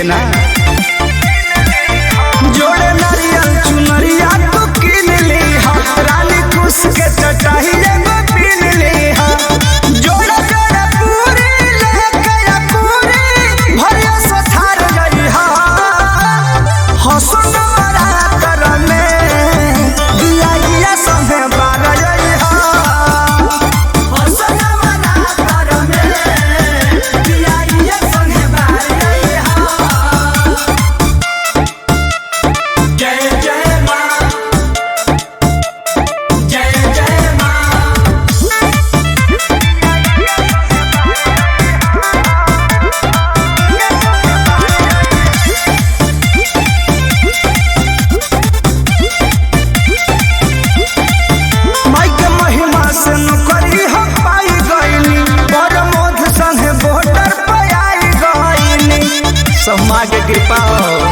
ना जोड़े नारियल चुनरिया तू किन ली हा रानी खुश के चटाही एगो पीन ली हा जोड़ा जोड़ा पूरी लेके या पूरी भरिया सथार गई हा हसन रात में दिया दिया संगे बार गई हा हसन रात में दिया दिया संगे बार गई हा जय जय माँ जय जय माँ माई के महिमा से नौकरी हम पाई गईनी बड़ मोध संगे बॉर्डर पे आई गईनी सब माँ के कृपा हो